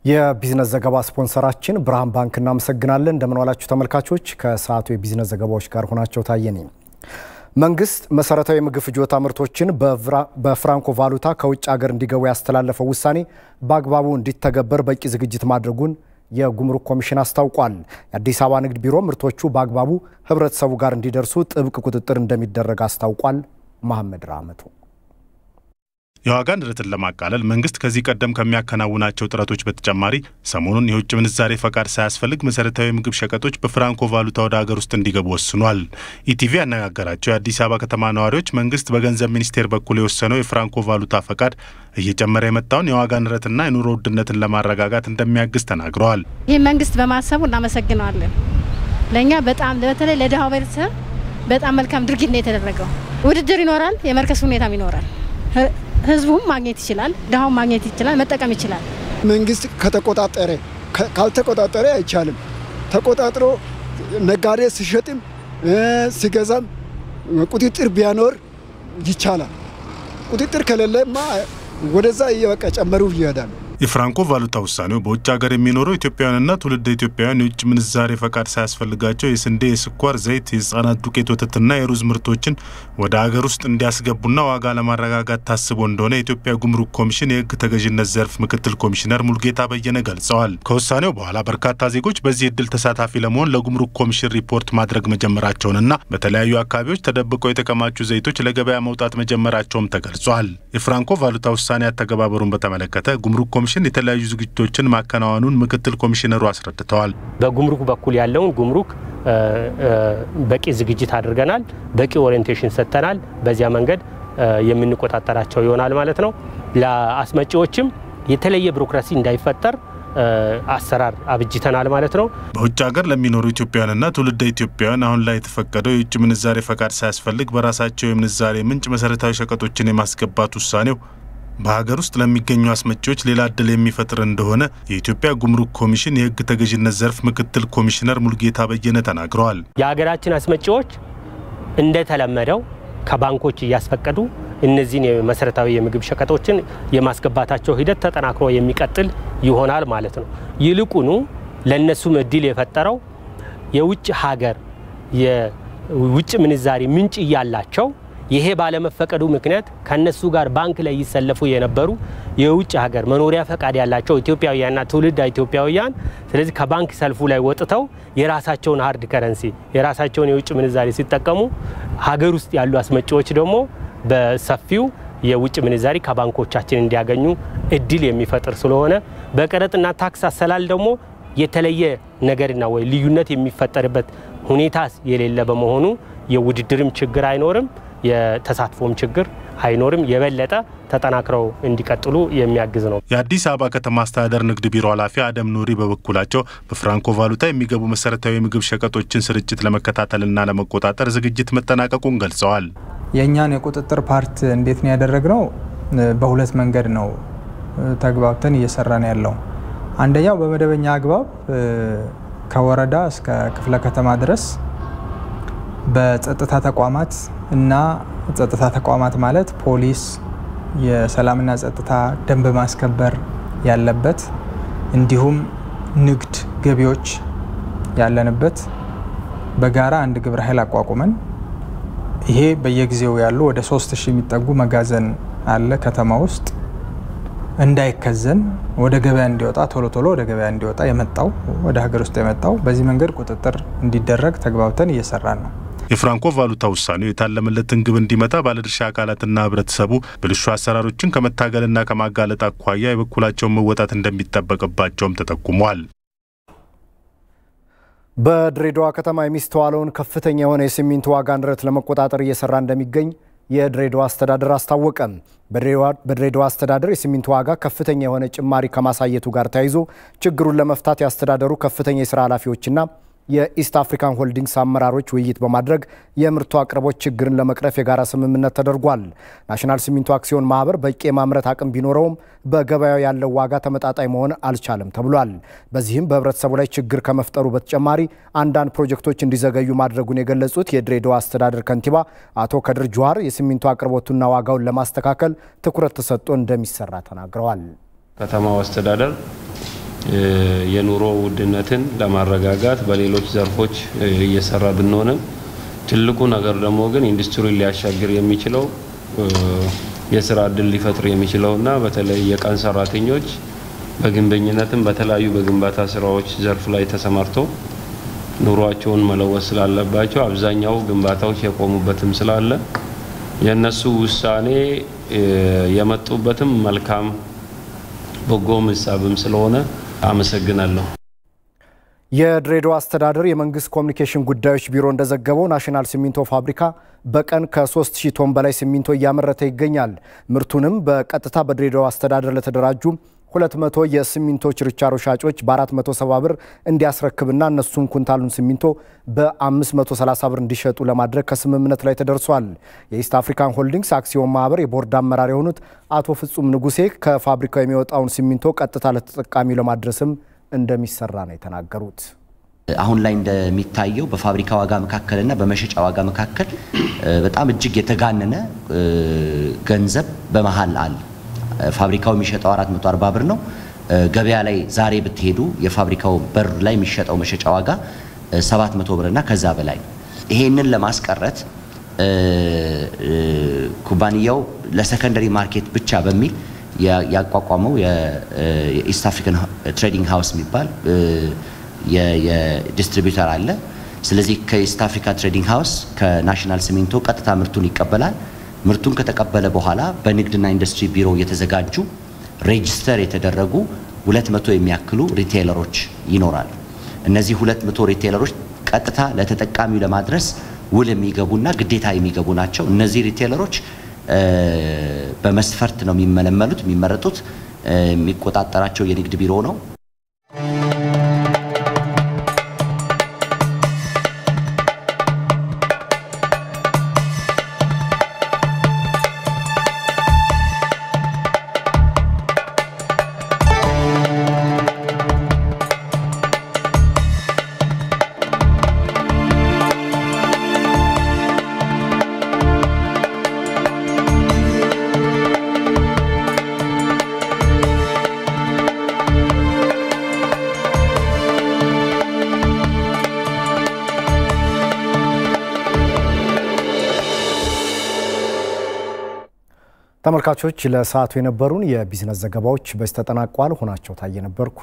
የቢዝነስ ዘገባ ስፖንሰራችን ብርሃን ባንክ እናመሰግናለን። እንደምን ዋላችሁ ተመልካቾች። ከሰዓቱ የቢዝነስ ዘገባዎች ጋር ሆናቸው ታየ ነኝ። መንግስት መሰረታዊ የምግብ ፍጆታ ምርቶችን በፍራንኮ ቫሉታ ከውጭ ሀገር እንዲገቡ ያስተላለፈው ውሳኔ በአግባቡ እንዲተገበር በቂ ዝግጅት ማድረጉን የጉምሩክ ኮሚሽን አስታውቋል። የአዲስ አበባ ንግድ ቢሮ ምርቶቹ በአግባቡ ህብረተሰቡ ጋር እንዲደርሱ ጥብቅ ቁጥጥር እንደሚደረግ አስታውቋል። መሐመድ ራመቱ የዋጋ ንረትን ለማቃለል መንግስት ከዚህ ቀደም ከሚያከናውናቸው ጥረቶች በተጨማሪ ሰሞኑን የውጭ ምንዛሬ ፈቃድ ሳያስፈልግ መሰረታዊ የምግብ ሸቀጦች በፍራንኮ ቫሉታ ወደ ሀገር ውስጥ እንዲገቡ ወስኗል። ኢቲቪ ያነጋገራቸው የአዲስ አበባ ከተማ ነዋሪዎች መንግስት በገንዘብ ሚኒስቴር በኩል የወሰነው የፍራንኮ ቫሉታ ፈቃድ እየጨመረ የመጣውን የዋጋ ንረትና የኑሮ ውድነትን ለማረጋጋት እንደሚያግዝ ተናግረዋል። ይህ መንግስት በማሰቡ እናመሰግነዋለን። ለእኛ በጣም በተለይ ለድሃው ቤተሰብ በጣም መልካም ድርጊት ነው የተደረገው። ውድድር ይኖራል፣ የመርከስ ሁኔታም ይኖራል። ህዝቡም ማግኘት ይችላል፣ ድሃውም ማግኘት ይችላል፣ መጠቀም ይችላል። መንግስት ከተቆጣጠረ ካልተቆጣጠረ አይቻልም። ተቆጣጥሮ ነጋዴ ሲሸጥም ሲገዛም ቁጥጥር ቢያኖር ይቻላል። ቁጥጥር ከሌለማ ወደዛ እየበቃ ጨመሩ ይሄዳል። የፍራንኮ ቫሉታ ውሳኔው በውጭ ሀገር የሚኖሩ ኢትዮጵያውያንና ትውልደ ኢትዮጵያውያን የውጭ ምንዛሬ ፈቃድ ሳያስፈልጋቸው የስንዴ፣ የስኳር፣ ዘይት፣ የህጻናት ዱቄት ወተትና የሩዝ ምርቶችን ወደ ሀገር ውስጥ እንዲያስገቡና ዋጋ ለማረጋጋት ታስቦ እንደሆነ የኢትዮጵያ ጉምሩክ ኮሚሽን የህግ ተገዥነት ዘርፍ ምክትል ኮሚሽነር ሙልጌታ በየነ ገልጸዋል። ከውሳኔው በኋላ በርካታ ዜጎች በዚህ እድል ተሳታፊ ለመሆን ለጉምሩክ ኮሚሽን ሪፖርት ማድረግ መጀመራቸውንና በተለያዩ አካባቢዎች ተደብቀው የተከማቹ ዘይቶች ለገበያ መውጣት መጀመራቸውም ተገልጿል። የፍራንኮ ቫሉታ ውሳኔ አተገባበሩን በተመለከተ ጉምሩክ ኮሚሽን የተለያዩ ዝግጅቶችን ማከናወኑን ምክትል ኮሚሽነሩ አስረድተዋል። በጉምሩክ በኩል ያለውን ጉምሩክ በቂ ዝግጅት አድርገናል። በቂ ኦሪየንቴሽን ሰጥተናል። በዚያ መንገድ የምንቆጣጠራቸው ይሆናል ማለት ነው። ለአስመጪዎችም የተለየ ቢሮክራሲ እንዳይፈጠር አሰራር አብጅተናል ማለት ነው። በውጭ ሀገር ለሚኖሩ ኢትዮጵያውያንና ትውልደ ኢትዮጵያውያን አሁን ላይ የተፈቀደው የውጭ ምንዛሬ ፈቃድ ሳያስፈልግ በራሳቸው የምንዛሬ ምንጭ መሰረታዊ ሸቀጦችን የማስገባት ውሳኔው በሀገር ውስጥ ለሚገኙ አስመጪዎች ሌላ እድል የሚፈጥር እንደሆነ የኢትዮጵያ ጉምሩክ ኮሚሽን የሕግ ተገዥነት ዘርፍ ምክትል ኮሚሽነር ሙልጌታ በየነ ተናግረዋል። የሀገራችን አስመጪዎች እንደተለመደው ከባንኮች እያስፈቀዱ እነዚህን መሰረታዊ የምግብ ሸቀጦችን የማስገባታቸው ሂደት ተጠናክሮ የሚቀጥል ይሆናል ማለት ነው። ይልቁኑ ለእነሱም እድል የፈጠረው የውጭ ሀገር የውጭ ምንዛሪ ምንጭ እያላቸው ይሄ ባለመፈቀዱ ምክንያት ከነሱ ጋር ባንክ ላይ ይሰለፉ የነበሩ የውጭ ሀገር መኖሪያ ፈቃድ ያላቸው ኢትዮጵያውያንና ትውልድ ኢትዮጵያውያን ስለዚህ ከባንክ ሰልፉ ላይ ወጥተው የራሳቸውን ሀርድ ከረንሲ የራሳቸውን የውጭ ምንዛሬ ሲጠቀሙ ሀገር ውስጥ ያሉ አስመጪዎች ደግሞ በሰፊው የውጭ ምንዛሪ ከባንኮቻችን እንዲያገኙ እድል የሚፈጥር ስለሆነ በቀረጥና ታክስ አሰላል ደግሞ የተለየ ነገርና ወይ ልዩነት የሚፈጠርበት ሁኔታ የሌለ በመሆኑ የውድድርም ችግር አይኖርም የተሳትፎም ችግር አይኖርም። የበለጠ ተጠናክረው እንዲቀጥሉ የሚያግዝ ነው። የአዲስ አበባ ከተማ አስተዳደር ንግድ ቢሮ ኃላፊ አደም ኑሪ በበኩላቸው በፍራንኮ ቫሉታ የሚገቡ መሰረታዊ የምግብ ሸቀጦችን ስርጭት ለመከታተልና ለመቆጣጠር ዝግጅት መጠናቀቁን ገልጸዋል። የእኛን የቁጥጥር ፓርት እንዴት ነው ያደረግነው? በሁለት መንገድ ነው ተግባብተን እየሰራን ያለው። አንደኛው በመደበኛ አግባብ ከወረዳ እስከ ክፍለ ከተማ ድረስ በጸጥታ ተቋማት እና ጸጥታ ተቋማት ማለት ፖሊስ፣ የሰላምና ጸጥታ ደንብ ማስከበር ያለበት እንዲሁም ንግድ፣ ገቢዎች ያለንበት በጋራ አንድ ግብረ ኃይል አቋቁመን ይሄ በየጊዜው ያሉ ወደ ሶስት ሺህ የሚጠጉ መጋዘን አለ ከተማ ውስጥ እንዳይከዘን ወደ ገበያ እንዲወጣ ቶሎ ቶሎ ወደ ገበያ እንዲወጣ የመጣው ወደ ሀገር ውስጥ የመጣው በዚህ መንገድ ቁጥጥር እንዲደረግ ተግባብተን እየሰራን ነው። የፍራንኮ ቫሉታ ውሳኔው የታለመለትን ግብ እንዲመታ ባለድርሻ አካላትና ሕብረተሰቡ ብልሹ አሰራሮችን ከመታገልና ከማጋለጥ አኳያ የበኩላቸውን መወጣት እንደሚጠበቅባቸውም ተጠቁሟል። በድሬዳዋ ከተማ የሚስተዋለውን ከፍተኛ የሆነ የሲሚንቶ ዋጋ ንረት ለመቆጣጠር እየሰራ እንደሚገኝ የድሬዳዋ አስተዳደር አስታወቀ። በድሬዳዋ አስተዳደር የሲሚንቶ ዋጋ ከፍተኛ የሆነ ጭማሪ ከማሳየቱ ጋር ተያይዞ ችግሩን ለመፍታት የአስተዳደሩ ከፍተኛ የስራ ኃላፊዎችና የኢስት አፍሪካን ሆልዲንግስ አመራሮች ውይይት በማድረግ የምርቱ አቅርቦት ችግርን ለመቅረፍ የጋራ ስምምነት ተደርጓል። ናሽናል ሲሚንቶ አክሲዮን ማህበር በቂ የማምረት አቅም ቢኖረውም በገበያው ያለው ዋጋ ተመጣጣኝ መሆን አልቻለም ተብሏል። በዚህም በህብረተሰቡ ላይ ችግር ከመፍጠሩ በተጨማሪ አንዳንድ ፕሮጀክቶች እንዲዘገዩ ማድረጉን የገለጹት የድሬዳዋ አስተዳደር ከንቲባ አቶ ከድር ጁሃር የሲሚንቶ አቅርቦቱና ዋጋውን ለማስተካከል ትኩረት ተሰጥቶ እንደሚሰራ ተናግረዋል። ከተማው አስተዳደር የኑሮ ውድነትን ለማረጋጋት በሌሎች ዘርፎች እየሰራ ብንሆንም ትልቁ ነገር ደግሞ ግን ኢንዱስትሪ ሊያሻግር የሚችለው የስራ እድል ሊፈጥር የሚችለውና በተለይ የቀን ሰራተኞች በግንበኝነትም በተለያዩ በግንባታ ስራዎች ዘርፍ ላይ ተሰማርተው ኑሯቸውን መለወጥ ስላለባቸው አብዛኛው ግንባታዎች የቆሙበትም ስላለ የእነሱ ውሳኔ የመጡበትም መልካም በጎ ምሳብም ስለሆነ አመሰግናለሁ። የድሬዳዋ አስተዳደር የመንግስት ኮሚኒኬሽን ጉዳዮች ቢሮ እንደዘገበው ናሽናል ሲሚንቶ ፋብሪካ በቀን ከ3000 ቶን በላይ ሲሚንቶ እያመረተ ይገኛል። ምርቱንም በቀጥታ በድሬዳዋ አስተዳደር ለተደራጁ 200 የሲሚንቶ ችርቻሮ ሻጮች በ470 ብር እንዲያስረክብና እነሱም ኩንታሉን ሲሚንቶ በ530 ብር እንዲሸጡ ለማድረግ ከስምምነት ላይ ተደርሷል። የኢስት አፍሪካን ሆልዲንግስ አክሲዮን ማህበር የቦርድ አመራር የሆኑት አቶ ፍጹም ንጉሴ ከፋብሪካው የሚወጣውን ሲሚንቶ ቀጥታ ለተጠቃሚው ለማድረስም እንደሚሰራ ነው የተናገሩት። አሁን ላይ እንደሚታየው በፋብሪካ ዋጋ መካከልና በመሸጫ ዋጋ መካከል በጣም እጅግ የተጋነነ ገንዘብ በመሀል አለ። ፋብሪካው የሚሸጠው 440 ብር ነው። ገበያ ላይ ዛሬ ብትሄዱ የፋብሪካው በር ላይ የሚሸጠው መሸጫ ዋጋ 700 ብር እና ከዛ በላይ። ይሄንን ለማስቀረት ኩባንያው ለሰከንደሪ ማርኬት ብቻ በሚል ያቋቋመው የኢስት አፍሪካን ትሬዲንግ ሃውስ የሚባል የዲስትሪቢዩተር አለ። ስለዚህ ከኢስት አፍሪካ ትሬዲንግ ሃውስ ከናሽናል ሲሚንቶ ቀጥታ ምርቱን ይቀበላል። ምርቱን ከተቀበለ በኋላ በንግድና ኢንዱስትሪ ቢሮ የተዘጋጁ ሬጅስተር የተደረጉ 200 የሚያክሉ ሪቴይለሮች ይኖራሉ። እነዚህ 200 ሪቴይለሮች ቀጥታ ለተጠቃሚው ለማድረስ ውል የሚገቡና ግዴታ የሚገቡ ናቸው። እነዚህ ሪቴይለሮች በመስፈርት ነው የሚመለመሉት፣ የሚመረጡት። የሚቆጣጠራቸው የንግድ ቢሮ ነው። ተመልካቾች ለሰዓቱ የነበሩን የቢዝነስ ዘገባዎች በዚህ ተጠናቋል። ሆናቸው ታየ ነበርኩ።